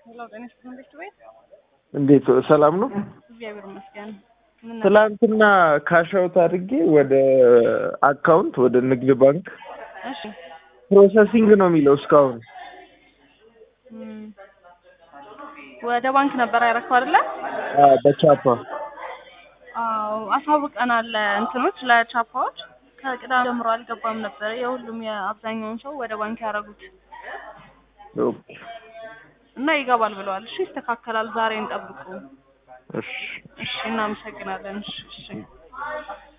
ሄሎ ጤና ይስጥልኝ ቤት ቤት እንዴት ሰላም ነው? እግዚአብሔር ይመስገን። ምን ነበር? ትላንትና ካሻውት አድርጌ ወደ አካውንት ወደ ንግድ ባንክ እሺ ፕሮሰሲንግ ነው የሚለው እስካሁን። እም፣ ወደ ባንክ ነበር ያረከው አይደለ? አዎ በቻፓ አዎ አሳውቀናል። እንትኖች ለቻፓዎች ከቅዳሜ ጀምሮ አልገባም ነበር። የሁሉም የአብዛኛውን ሰው ወደ ባንክ ያደረጉት ኦኬ፣ እና ይገባል ብለዋል። እሺ ይስተካከላል። ዛሬ እንጠብቁ። እሺ እሺ እናመሰግናለን። እሺ እሺ